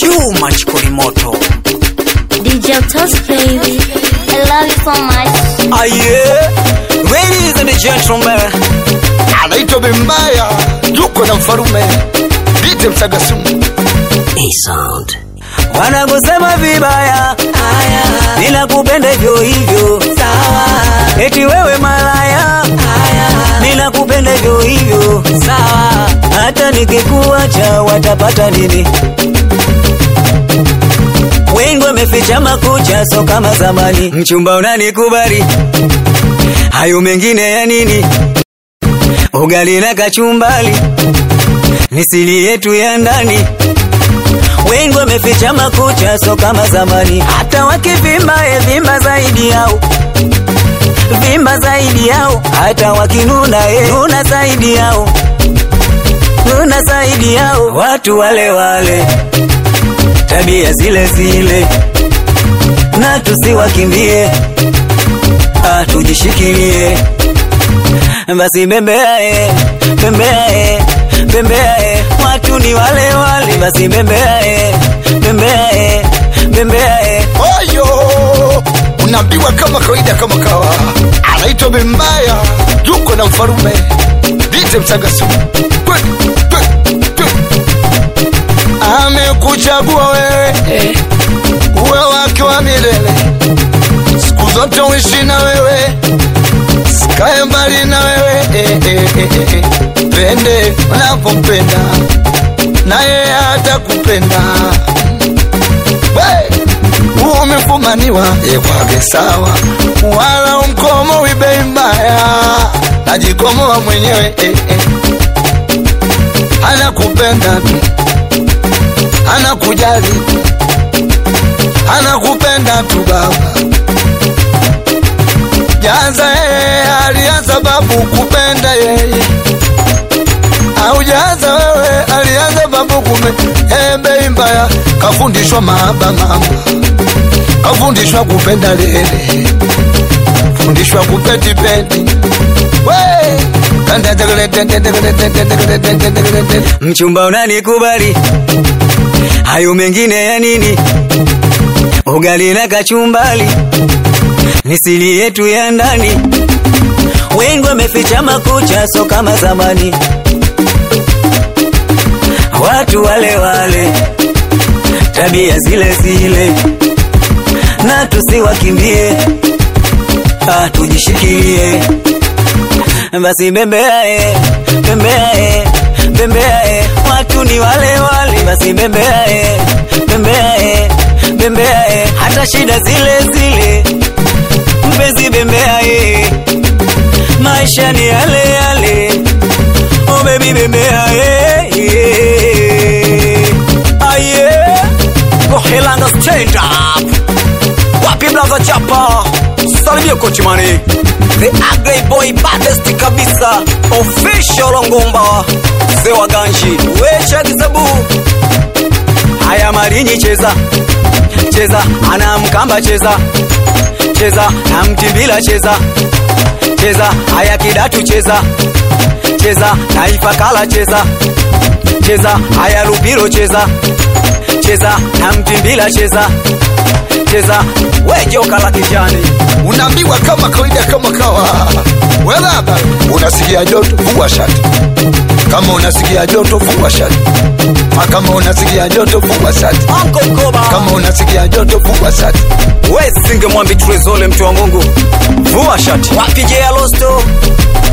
Chuma Chikolimoto. DJ Toss baby, I love you so much. Aye, ladies and gentlemen, anaitwa Bembaya, yuko na mfarume Dite Msagasumu. A sound. Wanakusema vibaya, haya, ninakupenda hivyo hivyo, sawa. Eti wewe malaya, haya, ninakupenda hivyo hivyo, sawa. Hata nikikuacha watapata nini? Wengi wameficha makucha, so kama zamani. Mchumba unanikubali, hayo mengine ya nini? Ugali na kachumbali ni siri yetu ya ndani. Wengi wameficha makucha, so kama zamani. Hata wakivimba, e vimba zaidi yao, vimba zaidi yao. Hata wakinuna, e nuna zaidi yao, nuna zaidi yao. Watu wale wale, tabia zile zile, na tusiwakimbie, ah, tujishikilie basi bembeae bembeae bembeae watu ni wale wale basi bembeae bembeae bembeae Oyo, unaambiwa kama kawaida, kama kawa. Anaitwa Bembaya, yuko na mfarume Dite Msagasumu. Kweli, kweli, kweli. Amekuchagua wewe uwe wake wa milele, siku zote uishi na wewe, sikae mbali na wewe eh, eh, eh, eh. Pende unapompenda na yeye atakupenda We, umefumaniwa yekwage sawa, wala umkomo wibei mbaya, najikomoa mwenyewe eh, eh. Anakupenda tu, anakujali tu, anakupenda tu baba. Jaza yeye alianza babu kupenda yeye, aujaza wewe alianza babu kume ebei mbaya, kafundishwa mahaba mama, kafundishwa kupenda lele, fundishwa kupetipeti we mchumba unanikubali hayo mengine ya nini ugali na kachumbali ni siri yetu ya ndani wengi wameficha makucha so kama zamani watu wale wale tabia zile zile na tusiwakimbie ah, tujishikilie basi bembeae bembeae bembeae watu ni wale wale basi bembeae bembeae bembeae hata shida zile zile mpenzi bembeae maisha ni yale yale oh baby bembeae aye gohelanga stand up wapi blaza chapa salimia kochimani the ugly boy baddest kabisa official ngumba zewa ganji wecha kisabu haya marinyi cheza cheza ana mkamba cheza cheza na mtimbila cheza cheza haya kidatu cheza cheza na ifakala cheza cheza haya lupiro cheza cheza na mtimbila cheza cheza we joka la kijani unaambiwa kama kawaida, kama kawa. We baba, unasikia joto, vua shati. Kama unasikia joto, vua shati. Ma kama unasikia joto, vua shati. Uncle Koba Kama unasikia joto, vua shati. we singe mwambi trezole mtu wa Mungu vua shati wapige ya losto